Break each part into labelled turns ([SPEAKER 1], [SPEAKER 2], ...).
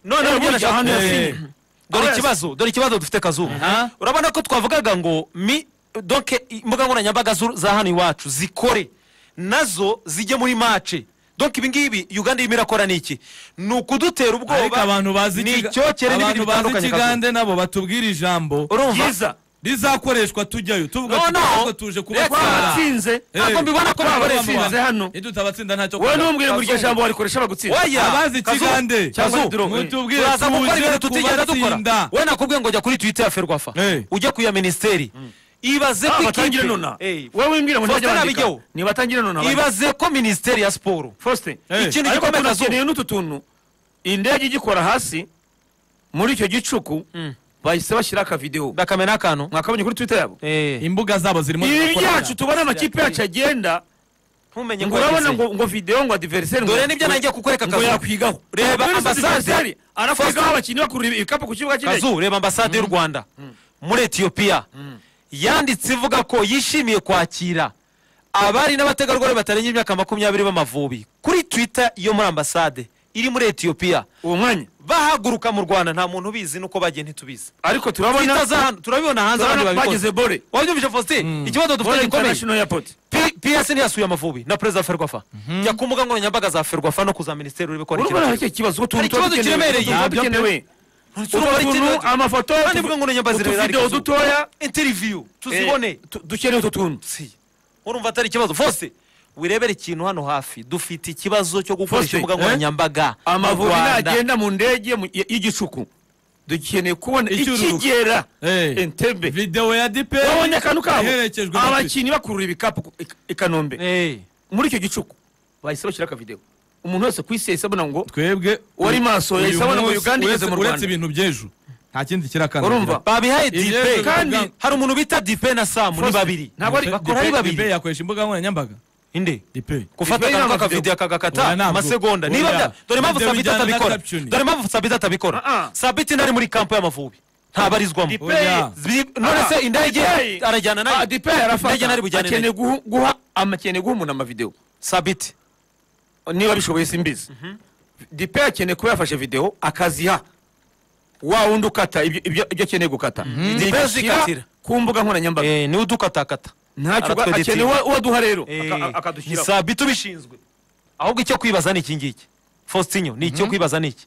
[SPEAKER 1] gukoresha ahantu yasinye
[SPEAKER 2] dore
[SPEAKER 1] Aho
[SPEAKER 2] ikibazo dore ikibazo dufite kazuba
[SPEAKER 1] Aha.
[SPEAKER 2] urabona ko twavugaga ngo mi donke imbuga nkoranyambaga z'u- za hano iwacu zikore nazo zijye muri mace donke ibi ngibi uganda irimo irakora ni iki ni ukudutera
[SPEAKER 3] ariko
[SPEAKER 2] ubwoba
[SPEAKER 3] abantu bazi
[SPEAKER 2] ni
[SPEAKER 3] ikiga-
[SPEAKER 2] icyokere n'ibindi
[SPEAKER 3] abantu bazi
[SPEAKER 2] bitandukanye kazuba.
[SPEAKER 3] ikigande nabo batubwira ijambo
[SPEAKER 2] urumva
[SPEAKER 1] ryiza
[SPEAKER 3] rizakoreshwa tujyayo tuvuga
[SPEAKER 2] No,
[SPEAKER 3] tuti
[SPEAKER 2] no.
[SPEAKER 3] ahubwo tuje
[SPEAKER 2] Reka
[SPEAKER 3] kubatwara
[SPEAKER 1] batsinze
[SPEAKER 2] ntabwo mbibona ko
[SPEAKER 1] Waba
[SPEAKER 2] bakoresha
[SPEAKER 1] watsinze hano
[SPEAKER 3] iyo tutabatsinda ntacyo
[SPEAKER 1] wowe
[SPEAKER 3] kuvuga.
[SPEAKER 1] ntumbwire ngo iryo
[SPEAKER 2] Kazungu.
[SPEAKER 1] jambo warikoresha bagutsinda
[SPEAKER 2] Oya,
[SPEAKER 3] abazi
[SPEAKER 2] Kazuba,
[SPEAKER 3] ikigande
[SPEAKER 2] Kazuba,
[SPEAKER 1] Kazuba,
[SPEAKER 3] mutubwire
[SPEAKER 2] turaza gukora
[SPEAKER 3] tuje
[SPEAKER 2] ibintu tutigeze dukora
[SPEAKER 3] kubatsinda
[SPEAKER 2] we nakubwiye ngo jya kuri twita ya ferwafa
[SPEAKER 3] Eh.
[SPEAKER 2] ujye ku ya minisiteri ibaze ko
[SPEAKER 1] Ah,
[SPEAKER 2] ikipe
[SPEAKER 1] batangire nona
[SPEAKER 2] Eh,
[SPEAKER 1] wowe wimbwire ngo ntajya
[SPEAKER 2] Faustin
[SPEAKER 1] bandika
[SPEAKER 2] Abigeho.
[SPEAKER 1] ni batangire nona bandike.
[SPEAKER 2] ibaze ko minisiteri ya siporo
[SPEAKER 1] Faustin
[SPEAKER 3] Eh.
[SPEAKER 2] ikintu
[SPEAKER 1] ariko
[SPEAKER 2] gikomeye kazuba
[SPEAKER 1] tunakeneye n'utu tuntu indege igikora hasi muri icyo gicuku bahise bashyira akavidewo
[SPEAKER 2] bakamena akantu
[SPEAKER 1] mwakabonye kuri twitter yabo
[SPEAKER 2] Eh,
[SPEAKER 3] imbuga zabo zirimo
[SPEAKER 1] ibi
[SPEAKER 3] zirakorana.
[SPEAKER 1] byacu tubona amakipe yacu agenda
[SPEAKER 2] ntumenye ngo
[SPEAKER 1] ngo urabona
[SPEAKER 2] urabona
[SPEAKER 1] ngo ngo videwo ngo adiveriseri
[SPEAKER 2] Dore n'ibyo nagiye kukwereka
[SPEAKER 1] ngo
[SPEAKER 2] Kazu.
[SPEAKER 1] yakwigaho
[SPEAKER 2] Reba
[SPEAKER 1] Ngo
[SPEAKER 2] ambasade.
[SPEAKER 1] adversary arakwigaho abakinnyi bakurura ibikapu ku kibuga cy'indege
[SPEAKER 2] kazu reba ambasade y'u rwanda muri etiyopiya yanditse ivuga ko yishimiye kwakira abari n'abategarugori batarengeje imyaka makumyabiri b'amavubi kuri twita yo muri ambasade iri muri etiyopiya
[SPEAKER 1] uwo mwanya
[SPEAKER 2] bahaguruka mu rwanda nta muntu ubizi nuko bagiye ntitubizi
[SPEAKER 1] ariko turabona
[SPEAKER 2] twita za hano turabibona hanze abandi
[SPEAKER 1] turabona bageze
[SPEAKER 2] babikoze
[SPEAKER 1] bore
[SPEAKER 2] wabyumvise faustin ikibazo dufite
[SPEAKER 1] bore
[SPEAKER 2] gikomeye
[SPEAKER 1] international airport
[SPEAKER 2] piyesi ntiyasuye amavubi na perezida wa ferwafa jya ku mbuga nkoranyambaga za ferwafa no ku za minisiteri uri gukora
[SPEAKER 1] urabona
[SPEAKER 2] ikintu
[SPEAKER 1] hari icyo kibazo
[SPEAKER 2] Hari ikibazo kiremereye. Ntabyo
[SPEAKER 1] dukenewe
[SPEAKER 2] Urumva ari
[SPEAKER 1] utuntu
[SPEAKER 2] ikintu-
[SPEAKER 1] amafoto
[SPEAKER 2] Kandi mbuga nkoranyambaga zirera ari
[SPEAKER 1] utuvidewo
[SPEAKER 2] kazu.
[SPEAKER 1] dutoya
[SPEAKER 2] interiviyu tuzibone
[SPEAKER 1] eh, tu- dukeneye utu tuntu
[SPEAKER 2] Si. urumva atari ikibazo fose wirebere ikintu hano hafi dufite ikibazo cyo gukoresha
[SPEAKER 1] Faustin,
[SPEAKER 2] imbuga
[SPEAKER 1] eh?
[SPEAKER 2] nkoranyambaga mu
[SPEAKER 1] amavubi
[SPEAKER 2] Rwanda.
[SPEAKER 1] nagenda mu ndege mu- y- y'igicuku dukeneye kubona
[SPEAKER 3] Icyururuka.
[SPEAKER 1] ikigera
[SPEAKER 3] Eh.
[SPEAKER 1] entebe
[SPEAKER 3] videwo ya diperi
[SPEAKER 1] babonye akantu kabo
[SPEAKER 3] iherekejwe na twitter.
[SPEAKER 1] abakinnyi bakurura ibikapu ku- i- i kanombe
[SPEAKER 2] Eh,
[SPEAKER 1] muri icyo gicuku bahise bashyira akavidewo umuntu wese ku isi yahise abona ngo
[SPEAKER 3] twebwe
[SPEAKER 1] Wari maso,
[SPEAKER 3] uyu
[SPEAKER 1] yahise abona ngo
[SPEAKER 3] munsi
[SPEAKER 1] Uganda igeze
[SPEAKER 3] uretse-
[SPEAKER 1] mu Rwanda.
[SPEAKER 3] uretse ibintu by'ejo nta kindi
[SPEAKER 1] Urumva?
[SPEAKER 3] kirakandagira
[SPEAKER 2] babihaye dipe
[SPEAKER 3] Ibyo-
[SPEAKER 2] kandi
[SPEAKER 3] Ibyo-
[SPEAKER 2] hari umuntu bita dipe na samu ni
[SPEAKER 1] Faustin,
[SPEAKER 2] babiri
[SPEAKER 1] ntabwo ari-
[SPEAKER 2] bakora ari babiri
[SPEAKER 3] diperi yakoresha imbuga nkoranyambaga
[SPEAKER 2] inde
[SPEAKER 3] diperi
[SPEAKER 2] gufata
[SPEAKER 1] Dipe
[SPEAKER 2] akantu
[SPEAKER 1] ntabwo
[SPEAKER 2] k'akavideyo
[SPEAKER 3] Oya,
[SPEAKER 2] kagakata
[SPEAKER 3] ntabwo.
[SPEAKER 2] amasegonda
[SPEAKER 3] Oya.
[SPEAKER 2] niba bya- dore impamvu
[SPEAKER 3] Ibyo
[SPEAKER 2] sabiti
[SPEAKER 3] bijyana na
[SPEAKER 2] atabikora
[SPEAKER 3] captioning.
[SPEAKER 2] dore impamvu sabiti
[SPEAKER 1] Ah,
[SPEAKER 2] atabikora
[SPEAKER 1] ah.
[SPEAKER 2] sabiti ntari muri kampo y'amavubi ntabarizwamo
[SPEAKER 1] Dipe-
[SPEAKER 3] Oya.
[SPEAKER 2] Zi- none se
[SPEAKER 1] Ah,
[SPEAKER 2] indege
[SPEAKER 1] Dipe-
[SPEAKER 2] arajyana nayo
[SPEAKER 1] Ah, dipe arafata
[SPEAKER 2] indege ntari bujyane
[SPEAKER 1] akeneye
[SPEAKER 2] nayo
[SPEAKER 1] guha- guha amakeneye guha umuntu amavidewo
[SPEAKER 2] sabiti
[SPEAKER 1] niba bishoboye simbizi dipe akeneye kuba yafashe videwo akaziha wa wundi ukata ibyo- ibyo ibyo akeneye gukata
[SPEAKER 2] Dipe
[SPEAKER 1] ashyira
[SPEAKER 2] zikatira.
[SPEAKER 1] ku mbuga nkoranyambaga
[SPEAKER 2] Eh, niwe udukatakata
[SPEAKER 1] ntacyo gwa-
[SPEAKER 2] Aratwedetinga.
[SPEAKER 1] akeneye uwo- uwo aduha rero
[SPEAKER 2] Eh,
[SPEAKER 1] aka-
[SPEAKER 2] ni
[SPEAKER 1] akadushyiraho
[SPEAKER 2] sabiti ubishinzwe ahubwo icyo kwibaza ni iki ngiki faustinyo ni icyo kwibaza ni iki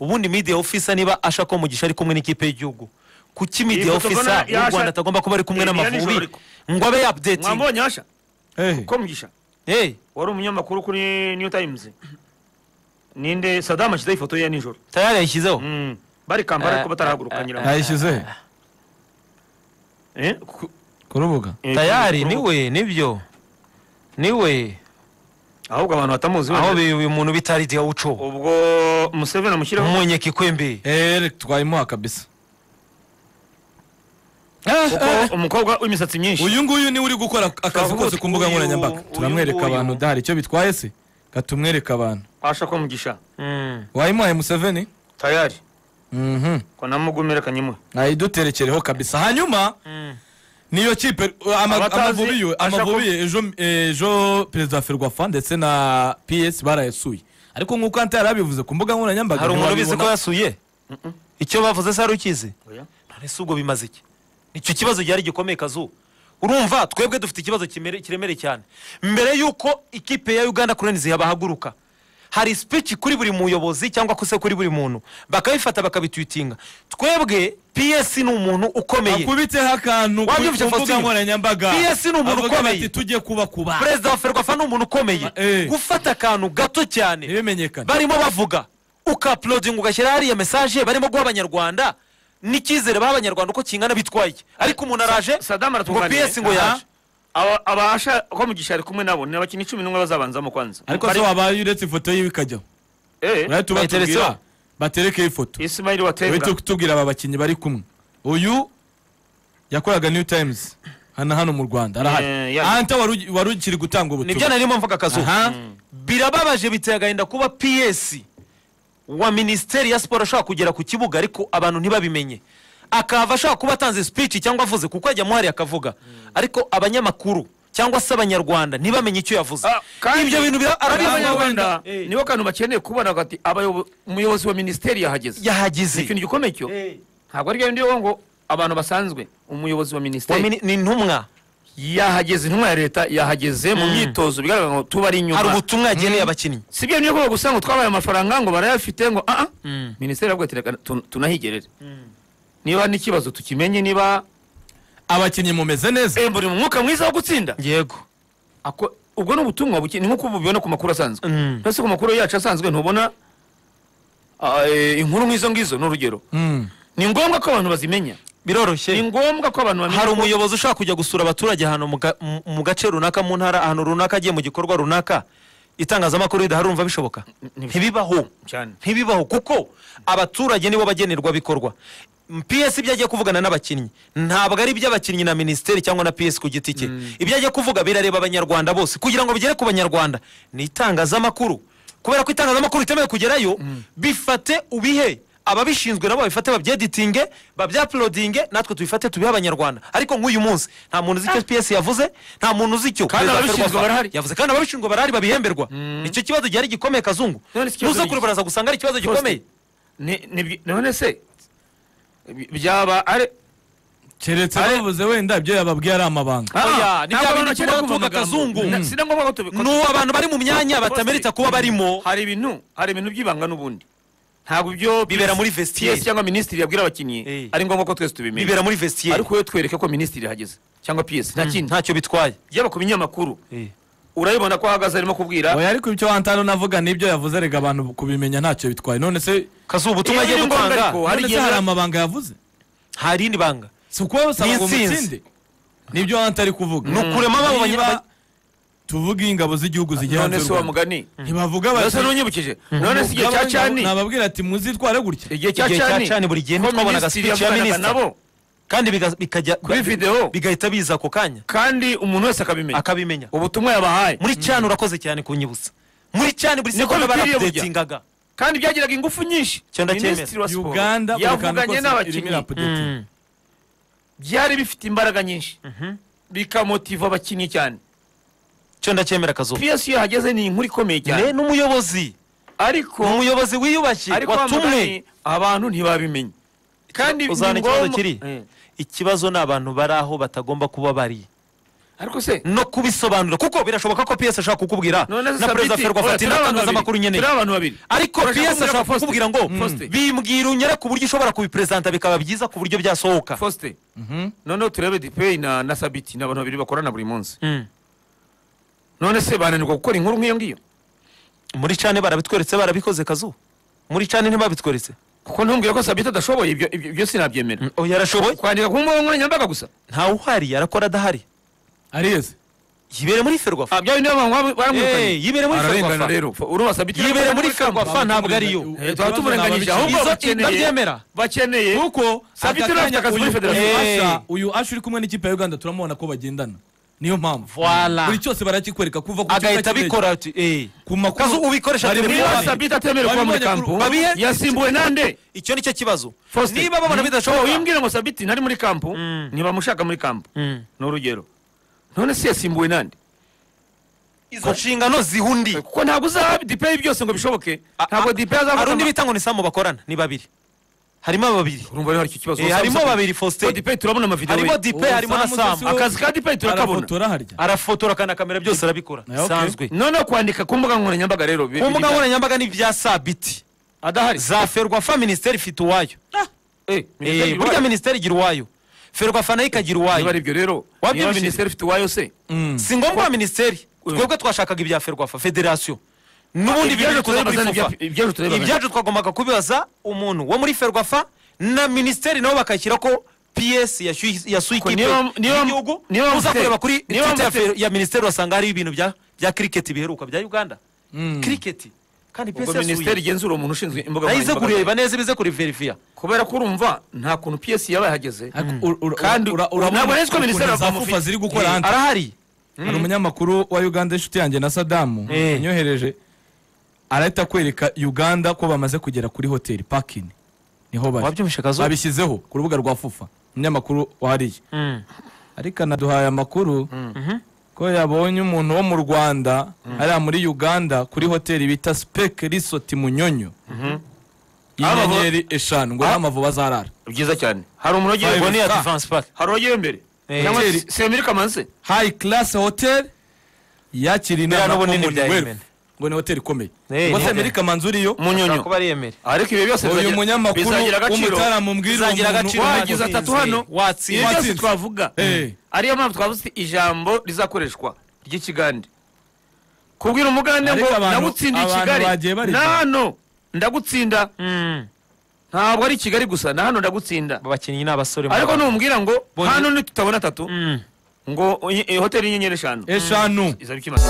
[SPEAKER 2] ubundi media officer niba ashako mugisha ari kumwe n'ikipe y'igihugu kuki media
[SPEAKER 1] foto mbona
[SPEAKER 2] officer w'u
[SPEAKER 1] yasha-
[SPEAKER 2] rwanda atagomba kuba ari kumwe
[SPEAKER 1] Eh, iya nijoro
[SPEAKER 2] n'amavubi
[SPEAKER 1] ariko.
[SPEAKER 2] ngo abe yapdetinga
[SPEAKER 1] mwambonye hasha
[SPEAKER 3] ko
[SPEAKER 1] ko mugisha wari umunyamakuru kuri new times ninde sadamu ashyizeho ifoto ye ya nijoro
[SPEAKER 2] tayari yayishyizeho
[SPEAKER 1] Mm. bari kampala ariko
[SPEAKER 2] Eh,
[SPEAKER 1] batarahaguruka nyiraho
[SPEAKER 3] yayishyize
[SPEAKER 1] Eh, ku-
[SPEAKER 3] ku rubuga
[SPEAKER 1] eh,
[SPEAKER 2] tayari
[SPEAKER 1] ku-
[SPEAKER 2] niwe nibyo niwe
[SPEAKER 1] ahubwo abantu batamuzi
[SPEAKER 2] aho
[SPEAKER 1] wenda.
[SPEAKER 2] bi- uyu muntu bitari diyawuco
[SPEAKER 1] ubwo museveni amushyireho
[SPEAKER 2] umunyekikwembe
[SPEAKER 3] eee twayimuha kabisa
[SPEAKER 1] kuko umukobwa w'imisatsi myinshi
[SPEAKER 3] uyu nguyu niwe uri gukora akazi
[SPEAKER 1] Turavuga
[SPEAKER 3] kose ku mbuga
[SPEAKER 1] uyu-
[SPEAKER 3] nkoranyambaga
[SPEAKER 1] uyu
[SPEAKER 3] turamwereka
[SPEAKER 1] nguyu.
[SPEAKER 3] abantu udahari icyo bitwaye se katumwereka abantu
[SPEAKER 1] asha ko mugisha
[SPEAKER 2] Mm.
[SPEAKER 3] wayimuhaye museveni
[SPEAKER 1] tayari
[SPEAKER 3] Mhm.
[SPEAKER 1] ko namugumira kanyemuhe
[SPEAKER 3] ayiduterekereho kabisa hanyuma niyo kipe uh, ama-
[SPEAKER 1] Abatazi,
[SPEAKER 3] amavubi yo-
[SPEAKER 1] ashaka
[SPEAKER 3] amavubi
[SPEAKER 1] ko-
[SPEAKER 3] ejo ejo perezida wa ferwafa ndetse na ps barayasuye ariko nk'uko anta yari abivuze ku mbuga nkoranyambaga
[SPEAKER 2] hari umuntu ubizi ko
[SPEAKER 3] ntiwabibona.
[SPEAKER 2] yasuye icyo bavuze se hari ukizi none se ubwo bimaze iki icyo kibazo gihari gikomeye kazu urumva twebwe dufite ikibazo kimere- kiremereye cyane mbere y'uko ikipe ya uganda kurenizi yabahaguruka hari speech kuri buri muyobozi cyangwa ko se kuri buri muntu bakabifata bakabitwitinga twebwe ps ni umuntu ukomeye
[SPEAKER 3] akubiteho akantu ku
[SPEAKER 2] Wabyumvise,
[SPEAKER 3] ku mbuga
[SPEAKER 2] Faustino?
[SPEAKER 3] nkoranyambaga
[SPEAKER 2] PS ni umuntu
[SPEAKER 3] avuga
[SPEAKER 2] ukomeye.
[SPEAKER 3] bati tujye kubakuba
[SPEAKER 2] perezida wa ferwafa ni umuntu ukomeye
[SPEAKER 3] Eh.
[SPEAKER 2] gufata akantu gato cyane
[SPEAKER 3] ntibimenyekane
[SPEAKER 2] barimo bavuga ukapulodinga ugashyira hariya mesaje barimo guha abanyarwanda n'icyizere baha abanyarwanda uko kingana bitwaye ariko umuntu araje
[SPEAKER 1] sadamu
[SPEAKER 2] ngo
[SPEAKER 1] aratunganiye
[SPEAKER 2] ps ngo yaje
[SPEAKER 1] Aba- abasha ko mugisha ari kumwe nabo ni abakinnyi cumi n'umwe bazabanzamo kwanza
[SPEAKER 3] ariko se wabaye uretse ifoto yiwe ikajyaho urahita
[SPEAKER 2] bayiteretseho.
[SPEAKER 3] tubatubwira baterekeho ifoto
[SPEAKER 1] isimayiri
[SPEAKER 3] uhita
[SPEAKER 1] watenga
[SPEAKER 3] tubwira aba bakinnyi bari kumwe uyu yakoraga new times hano hano mu rwanda
[SPEAKER 1] Eh,
[SPEAKER 3] arahari
[SPEAKER 1] ya-
[SPEAKER 3] anta wari ugi- wari ukiri gutanga
[SPEAKER 2] nibyo
[SPEAKER 3] ubutumwa
[SPEAKER 2] narimo mvuga akazu
[SPEAKER 3] Aha.
[SPEAKER 2] birababaje biteye agahinda kuba ps wa minisiteri ya siporo ashobora kugera ku kibuga ariko abantu ntibabimenye akava ashobora kuba atanze speech cyangwa avuze kuko ajya muhari akavuga ariko abanyamakuru cyangwa se abanyarwanda ntibamenye icyo yavuze
[SPEAKER 1] Ah, kandi-
[SPEAKER 2] ibyo bintu bira-
[SPEAKER 1] ariya
[SPEAKER 2] arabivuga
[SPEAKER 1] abanyarwanda
[SPEAKER 2] Eh.
[SPEAKER 1] nibo kantu bakeneye kubona hagati umuyobozi wa minisiteri yahageze
[SPEAKER 2] yahageze
[SPEAKER 1] ikintu gikomeye cyo ntabwo ari byo ngo abantu basanzwe umuyobozi wa
[SPEAKER 2] Wa
[SPEAKER 1] minisiteri
[SPEAKER 2] mini- ni intumwa
[SPEAKER 1] yahageze intumwa ya leta yahageze mu myitozo bigaragara ngo tuba ari
[SPEAKER 2] hari
[SPEAKER 1] inyuma
[SPEAKER 2] ubutumwa yageneye abakinnyi
[SPEAKER 1] si byo niyo bwo gusa ngo twabaye amafaranga ngo barayafite ngo ah ah minisiteri yabwo tunahigerere niba n'ikibazo tukimenye niba
[SPEAKER 3] abakinnyi mumeze neza
[SPEAKER 1] eh, muri mu mwuka mwiza wo gutsinda
[SPEAKER 2] yego
[SPEAKER 1] Ako- ubwo ni ubutumwa buke ni nk'uko ubu ubibona ku makuru asanzwe
[SPEAKER 2] Mm.
[SPEAKER 1] mbese ku makuru yacu asanzwe ntubona ah, eh, inkuru nk'izo ngizo ni urugero
[SPEAKER 3] Mm.
[SPEAKER 1] ni ngombwa ko abantu bazimenya ni
[SPEAKER 2] biroroshye
[SPEAKER 1] ngombwa ko abantu
[SPEAKER 2] hari
[SPEAKER 1] bamenya
[SPEAKER 2] umuyobozi ushaka kujya gusura abaturage ahantu mu ga- mu- mu gace runaka mu ntara ahantu runaka agiye mu gikorwa runaka itangazamakuru ridaharumva bishoboka ntibibaho
[SPEAKER 1] cyane
[SPEAKER 2] ntibibaho kuko abaturage nibo bagenerwa bikorwa PS ibyo agiye kuvugana n'abakinnyi ntabwo ari iby'abakinnyi na minisiteri cyangwa na PS ku giti cye ibyo agiye kuvuga birareba abanyarwanda bose kugira ngo bigere ku banyarwanda ni itangazamakuru kubera ko itangazamakuru ritemewe kugerayo bifate ubihe ababishinzwe nabo babifate babyeditinge babyapulodinge natwe tubifate tubihe abanyarwanda ariko nk'uyu munsi nta muntu uzi icyo PS yavuze nta muntu uzi icyo
[SPEAKER 1] Kandi
[SPEAKER 2] Perezida
[SPEAKER 1] ababishinzwe
[SPEAKER 2] Ferwafa
[SPEAKER 1] barahari.
[SPEAKER 2] yavuze kandi ababishinzwe barahari babihemberwa icyo kibazo gihari gikomeye kazungu
[SPEAKER 1] None si ikibazo
[SPEAKER 2] nuza
[SPEAKER 1] giki?
[SPEAKER 2] kure baraza gusanga ari ikibazo gikomeye
[SPEAKER 1] Ni- ni- none se bi- byaba ari
[SPEAKER 3] keretse
[SPEAKER 1] Are-
[SPEAKER 3] bavuze wenda ibyo yababwiye ari amabanga
[SPEAKER 1] Ah,
[SPEAKER 2] Oya, ni
[SPEAKER 1] ntabwo
[SPEAKER 2] bya bindi
[SPEAKER 1] abantu bakeneye
[SPEAKER 2] tuvuga
[SPEAKER 1] kumva amagambo.
[SPEAKER 2] kazungu.
[SPEAKER 1] Na-
[SPEAKER 2] Mm.
[SPEAKER 1] si na ngombwa ko tubi- ko-
[SPEAKER 2] ni abantu bari mu myanya
[SPEAKER 1] Bose-
[SPEAKER 2] batamerita kuba barimo
[SPEAKER 1] hari ibintu hari ibintu by'ibanga n'ubundi ntabwo ibyo
[SPEAKER 2] Bibera muri vestiaire.
[SPEAKER 1] vestiaire cyangwa minisitiri yabwira abakinnyi
[SPEAKER 2] Eh.
[SPEAKER 1] ari ngombwa ko twese tubimenya
[SPEAKER 2] bibera muri vestiaire
[SPEAKER 1] ariko iyo twereke ko minisitiri yahageze cyangwa piyesi nta kindi
[SPEAKER 2] ntacyo bitwaye
[SPEAKER 1] yaba ku binyamakuru urabibona ko ahagaze arimo kubwira
[SPEAKER 3] oya ariko ibyo wantano navuga nibyo yavuze rega abantu kubimenya ntacyo bitwaye none se
[SPEAKER 2] kazuba ubutumwa
[SPEAKER 1] Iyo
[SPEAKER 2] agiye
[SPEAKER 1] biri ngombwa
[SPEAKER 2] gutanga
[SPEAKER 1] ariko,
[SPEAKER 3] none
[SPEAKER 1] hari
[SPEAKER 3] se
[SPEAKER 1] igihe-
[SPEAKER 3] hari amabanga yavuze
[SPEAKER 2] nta rindi banga
[SPEAKER 3] si ukuba basaba ngo
[SPEAKER 2] N'intsinzi.
[SPEAKER 3] mutsinde nibyo wanta ari kuvuga
[SPEAKER 2] ni ukurema abo
[SPEAKER 3] niba
[SPEAKER 2] banyarwanda
[SPEAKER 3] tuvuge ingabo z'igihugu zigira
[SPEAKER 1] none se wa mugani
[SPEAKER 3] ntibavuga bati-
[SPEAKER 1] mbese n'unyibukije none se igihe cya
[SPEAKER 3] Nababwira-
[SPEAKER 1] cyani
[SPEAKER 3] nababwira ati muzitware gutya
[SPEAKER 1] igihe cya
[SPEAKER 2] Igihe cya
[SPEAKER 1] cyani
[SPEAKER 2] cani buri gihe
[SPEAKER 1] ko
[SPEAKER 2] ntitwabonaga
[SPEAKER 1] minisitiri
[SPEAKER 2] speech ya
[SPEAKER 1] yavuganaga
[SPEAKER 2] minisitiri.
[SPEAKER 1] nabo
[SPEAKER 2] kandi biga- bikajya
[SPEAKER 1] Kuri video.
[SPEAKER 2] bigahita biza ako kanya
[SPEAKER 1] kandi umuntu wese akabimenya
[SPEAKER 2] akabimenya
[SPEAKER 1] ubutumwa yabahaye
[SPEAKER 2] muri cyane urakoze cyane kunyibutsa muri cyane buri
[SPEAKER 1] Niko
[SPEAKER 2] segonda
[SPEAKER 1] bikwiriye burya.
[SPEAKER 2] barapudetingaga
[SPEAKER 1] kandi byagiraga ingufu nyinshi
[SPEAKER 2] Cyo ndacyemera.
[SPEAKER 1] minisitiri wa siporo
[SPEAKER 3] uganda buri kantu
[SPEAKER 1] yavuganye
[SPEAKER 3] kose irimo
[SPEAKER 1] n'abakinnyi
[SPEAKER 3] irapudetinga.
[SPEAKER 2] Mm.
[SPEAKER 1] byari bifite imbaraga nyinshi bikamotiva abakinnyi cyane
[SPEAKER 2] cyo ndacyemera kazuba
[SPEAKER 1] piyesi iyo hageze ni inkuru ikomeye
[SPEAKER 2] Ne,
[SPEAKER 1] cyane
[SPEAKER 2] ni umuyobozi ni
[SPEAKER 1] ariko
[SPEAKER 2] umuyobozi wiyubashye
[SPEAKER 1] ariko wa
[SPEAKER 2] watumwe
[SPEAKER 1] Mugani, abantu ntibabimenya kandi ni
[SPEAKER 2] uzana ikibazo
[SPEAKER 1] ngombwa-
[SPEAKER 2] kiri?
[SPEAKER 1] Eh.
[SPEAKER 2] ikibazo ni abantu bari aho batagomba kuba bari
[SPEAKER 1] ariko se
[SPEAKER 2] no kubisobanura kuko birashoboka ko PS ashaka kukubwira
[SPEAKER 1] none se
[SPEAKER 2] na perezida
[SPEAKER 1] Sabiti,
[SPEAKER 2] Ferwafa
[SPEAKER 1] oya,
[SPEAKER 2] ati
[SPEAKER 1] turi abantu babiri,
[SPEAKER 2] n'itangazamakuru nkeneye
[SPEAKER 1] turi abantu babiri
[SPEAKER 2] ariko
[SPEAKER 1] Urashaka
[SPEAKER 2] PS
[SPEAKER 1] kumbwira
[SPEAKER 2] ashaka
[SPEAKER 1] ko Faustin-
[SPEAKER 2] kukubwira ngo
[SPEAKER 1] Faustin.
[SPEAKER 2] bimbwira unyere ku buryo ushobora kubiperezanta bikaba byiza ku buryo byasohoka
[SPEAKER 1] Faustin noneho turebe dipeyi na na sabiti ni abantu babiri bakorana buri munsi
[SPEAKER 2] Mm.
[SPEAKER 1] none se bananirwa gukora inkuru nk'iyo ngiyo
[SPEAKER 2] muri cane barabitweretse barabikoze kazu muri cane ntibabitweretse
[SPEAKER 1] kuko ntumbwire ko sabiti adashoboye ibyo ibyo ibyo sinabyemera
[SPEAKER 2] oya arashoboye
[SPEAKER 1] kwandika ku mbuga nkoranyambaga gusa
[SPEAKER 2] ntawe uhari arakora adahari
[SPEAKER 3] ariyeze
[SPEAKER 2] yibere muri Ferwafa
[SPEAKER 1] Ah, bya bindi abantu
[SPEAKER 2] Eh,
[SPEAKER 1] baramwirukanye
[SPEAKER 2] yibere muri
[SPEAKER 1] ararengana
[SPEAKER 2] Ferwafa
[SPEAKER 1] rero urumva sabiti
[SPEAKER 2] yibere muri
[SPEAKER 1] kamba
[SPEAKER 2] Ferwafa ntabwo ariyo
[SPEAKER 1] Eh, tuba tumurenganyije ahubwo
[SPEAKER 2] Izo-
[SPEAKER 1] bakeneye
[SPEAKER 2] ndabyemera.
[SPEAKER 1] bakeneye
[SPEAKER 3] kuko
[SPEAKER 1] Sabiti
[SPEAKER 3] aka
[SPEAKER 1] nawe afite
[SPEAKER 3] kanya
[SPEAKER 1] akazi muri
[SPEAKER 3] uyu-
[SPEAKER 1] federasiyo.
[SPEAKER 2] Eh.
[SPEAKER 3] uyu Usher- uyu asha uri kumwe n'ikipe ya uganda turamubona ko bagendana niyo mpamvu
[SPEAKER 2] Voila.
[SPEAKER 3] buri cyose barakikwereka kuva ku kibuga
[SPEAKER 2] agahita
[SPEAKER 3] cy'indege,
[SPEAKER 2] abikora ati eh
[SPEAKER 3] ku makuru
[SPEAKER 2] kazu ubikoresha
[SPEAKER 3] bari muri
[SPEAKER 1] niba
[SPEAKER 2] telefone.
[SPEAKER 3] Babibonye.
[SPEAKER 1] sabiti atemerewe kuba muri
[SPEAKER 3] Babibonye
[SPEAKER 1] kampu
[SPEAKER 3] ku-
[SPEAKER 2] babihe-
[SPEAKER 1] yasimbuwe nande
[SPEAKER 2] icyo nicyo kibazo
[SPEAKER 1] Faustin.
[SPEAKER 2] niba babona
[SPEAKER 1] Uwo
[SPEAKER 2] bidashoboka
[SPEAKER 1] wimbwira ngo sabiti ntari muri kampu ntibamushaka muri kampu
[SPEAKER 2] Mm.
[SPEAKER 1] ni urugero none se yasimbuwe nande
[SPEAKER 2] izo nshingano zihundi
[SPEAKER 1] kuko ntabwo uzaha dipeyi byose ngo bishoboke ntabwo dipeyi
[SPEAKER 2] hari
[SPEAKER 1] azafata
[SPEAKER 2] undi
[SPEAKER 1] ama-
[SPEAKER 2] bita ngo ni samu bakorana ni babiri harimo babiri
[SPEAKER 1] urumva rero hari icyo kibazo
[SPEAKER 2] Eh, harimo babiri
[SPEAKER 1] ko
[SPEAKER 2] faustin
[SPEAKER 1] dipeyi turabona amavidewo
[SPEAKER 2] harimo
[SPEAKER 1] ye.
[SPEAKER 2] dipe harimo na
[SPEAKER 3] Samu se si
[SPEAKER 2] samu
[SPEAKER 3] we-
[SPEAKER 1] akazi ka dipeyi turakabona
[SPEAKER 3] arafotora harya
[SPEAKER 2] arafotora akana kamera byose arabikora
[SPEAKER 3] Eh, okay.
[SPEAKER 2] bisanzwe
[SPEAKER 1] noneho kwandika ku mbuga nkoranyambaga rero bi-
[SPEAKER 2] ku mbuga
[SPEAKER 1] biri-
[SPEAKER 2] nkoranyambaga ni ibya sabiti
[SPEAKER 1] adahari
[SPEAKER 2] za ferwafa minisiteri ifite uwayo
[SPEAKER 1] Eh,
[SPEAKER 2] Eh,
[SPEAKER 1] minisiteri
[SPEAKER 2] burya
[SPEAKER 1] iwayo.
[SPEAKER 2] minisiteri igira uwayo ferwafa nayo ikagira
[SPEAKER 1] niba ari
[SPEAKER 2] uwayo
[SPEAKER 1] ibyo rero niba
[SPEAKER 2] Wabyumvise?
[SPEAKER 1] minisiteri ifite uwayo se
[SPEAKER 2] si ngombwa ya minisiteri twebwe twashakaga ibya ferwafa federasiyo n'ubundi
[SPEAKER 1] ibyaje
[SPEAKER 2] ibyaje tuza muri
[SPEAKER 1] tureba ni
[SPEAKER 2] fufa
[SPEAKER 1] ibya- ibyaje tureba ni-
[SPEAKER 2] ibyacu twagombaga kubibaza umuntu wo muri ferwafa na minisiteri nabo bakashyira ko ps yashyuye- yasuye
[SPEAKER 1] Ko
[SPEAKER 2] ikipe
[SPEAKER 1] niba- niba-
[SPEAKER 2] y'igihugu
[SPEAKER 1] niba
[SPEAKER 2] uza
[SPEAKER 1] mute-
[SPEAKER 2] kureba kuri
[SPEAKER 1] niba
[SPEAKER 2] twitter ya
[SPEAKER 1] mute-
[SPEAKER 2] fer- ya minisiteri wasanga hariho ibintu bya bya kiriketi biheruka bya uganda kiriketi kandi ps
[SPEAKER 1] ubwo minisiteri
[SPEAKER 2] yasuye
[SPEAKER 1] igenzura uwo muntu ushinzwe imbuga
[SPEAKER 2] nayo ize
[SPEAKER 1] nkoranyambaga
[SPEAKER 2] kureba neza ibize kuriverifiya
[SPEAKER 1] kubera ko urumva nta kuntu piyesi yaba yahageze
[SPEAKER 3] Ariko ur- ur-
[SPEAKER 1] Kandi
[SPEAKER 3] ura- urabona
[SPEAKER 1] ntabwo nari nzi ko
[SPEAKER 3] ukuntu
[SPEAKER 1] minisiteri
[SPEAKER 3] za
[SPEAKER 1] y'abavuzi
[SPEAKER 3] fufa ziri gukora hanze.
[SPEAKER 2] arahari
[SPEAKER 3] hari umunyamakuru wa uganda inshuti yanjye na sadamu
[SPEAKER 2] Eh.
[SPEAKER 3] yanyohereje arahita akwereka uganda ko bamaze kugera kuri hoteli pakini niho bari
[SPEAKER 2] wabyumvishe kazo
[SPEAKER 3] babishyizeho ku rubuga rwa fufa umunyamakuru wariye ariko anaduhaye amakuru ko yabonye umuntu wo mu rwanda hariya muri uganda kuri hoteli bita sipeke risoti munyonyo
[SPEAKER 1] Aba-
[SPEAKER 3] y'inyenyeri eshanu ngo
[SPEAKER 1] Ah.
[SPEAKER 3] n'amavubi azarara
[SPEAKER 1] byiza cyane hari umuntu wagiye
[SPEAKER 2] ubwo ni iya
[SPEAKER 1] imbere
[SPEAKER 3] star.
[SPEAKER 2] divansi pake
[SPEAKER 1] hari uwagiye imbere
[SPEAKER 2] Eh.
[SPEAKER 1] cyangwa se semiri kamanse
[SPEAKER 3] hayi karasi hoteli yakira
[SPEAKER 2] Biriya
[SPEAKER 3] inama
[SPEAKER 2] n'ubunini
[SPEAKER 3] Commonwealth.
[SPEAKER 2] bya Yemen.
[SPEAKER 3] ngo ni hoteli ikomeye
[SPEAKER 2] Eh,
[SPEAKER 3] ngo
[SPEAKER 2] ni
[SPEAKER 3] se
[SPEAKER 2] hoteli.
[SPEAKER 3] amerika manzu uriyo
[SPEAKER 1] munyonyo
[SPEAKER 2] kuba ari yemere
[SPEAKER 1] ariko ibyo byose
[SPEAKER 3] uyu
[SPEAKER 1] bizagira-
[SPEAKER 3] munyamakuru
[SPEAKER 1] bizagira agaciro
[SPEAKER 3] w'umutaramu mbwira uwo
[SPEAKER 2] bizagira
[SPEAKER 3] muntu
[SPEAKER 2] agaciro
[SPEAKER 3] wagize
[SPEAKER 1] wagize
[SPEAKER 2] Watsinze.
[SPEAKER 1] atatu hano
[SPEAKER 2] Watsinze.
[SPEAKER 1] ibi byose
[SPEAKER 3] Watsinze.
[SPEAKER 1] twavuga
[SPEAKER 3] Eh.
[SPEAKER 1] ariyo mpamvu twavuze uti ijambo rizakoreshwa ry'ikigande kubwira umugande ngo
[SPEAKER 3] Ariko abantu-
[SPEAKER 1] ndagutsindiye i
[SPEAKER 3] abantu
[SPEAKER 1] kigali
[SPEAKER 3] bagiye bareba.
[SPEAKER 1] na hano ndagutsinda ntabwo ari i kigali gusa na hano ndagutsinda
[SPEAKER 2] aba bakinnyi ni abasore
[SPEAKER 1] ariko numbwira ngo
[SPEAKER 2] Bonyine-
[SPEAKER 1] hano nitutabona atatu
[SPEAKER 2] Mm.
[SPEAKER 1] ngo eh, hoteli y'inyenyeri eshanu
[SPEAKER 3] eshanu
[SPEAKER 1] izaba ikimaze